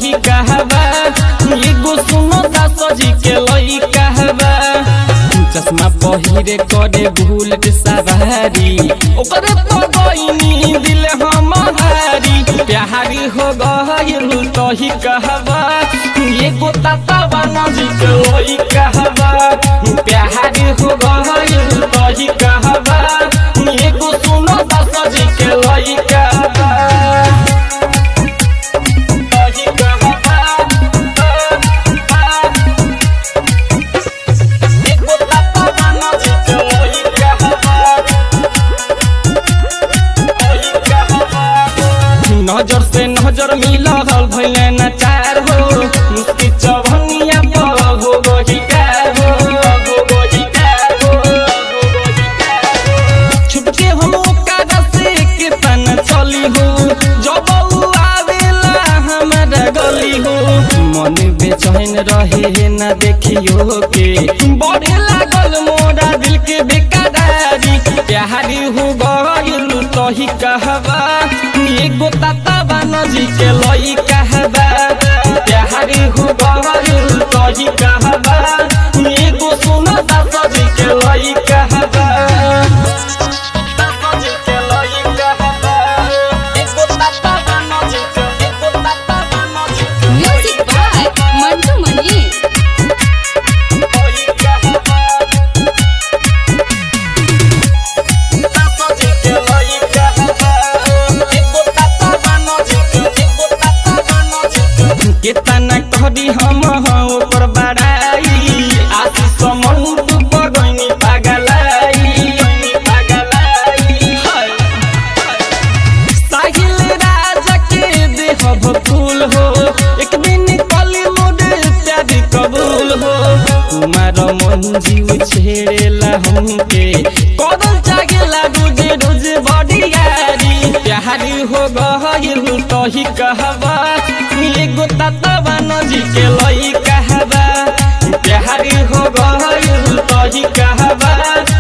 तही कहबा एगो सुनो दास जी के लई कहबा चश्मा पहिरे करे भूल के सवारी ओकरे पगैनी दिल हमारी प्यारी हो गइल तही कहबा एगो ताता जी के लई कहबा प्यारी हो गइल तही कहबा एगो सुनो दास जी के लई कहबा तही कहबा एगो ताता जी के लई कहबा नजर से नजर मिलल भइले न चार हो मुस्की चवनिया पर हो गोही कार हो हो गोही कार हो हो गोही कार। छुपके हम ओकरा से के तन चली हो जब उ आवेला हमारा गली हो मन बेचैन रहे न देखियो के बड़े लागल मोरा दिल के बेकरारी प्यारी हो गइल तही कहबा एगो ताता बानजी के लई कहबा प्यारी हो गइल तही कहबा एगो सुनो दास जी के लई कहबा दास जी के लई कहबा एगो ताता बानजी के एगो ताता बानजी के म्यूजिक बाय मंटू मनी लई कहबा केतना करी हम ओकर बड़ाई आशीष मंटू बगैनी पागलाई पागलाई हाय साहिल राजा के देहब फूल हो एक दिन कली मोरे प्यारी कबूल हो कुमार मंजीव छेड़ेला हमके कदल जागेला रोजे रोजे बड़ी यारी प्यारी हो गइल तही कहबा एगो ताता नजी के लई कहबा प्यारी हो गइल तही कहबा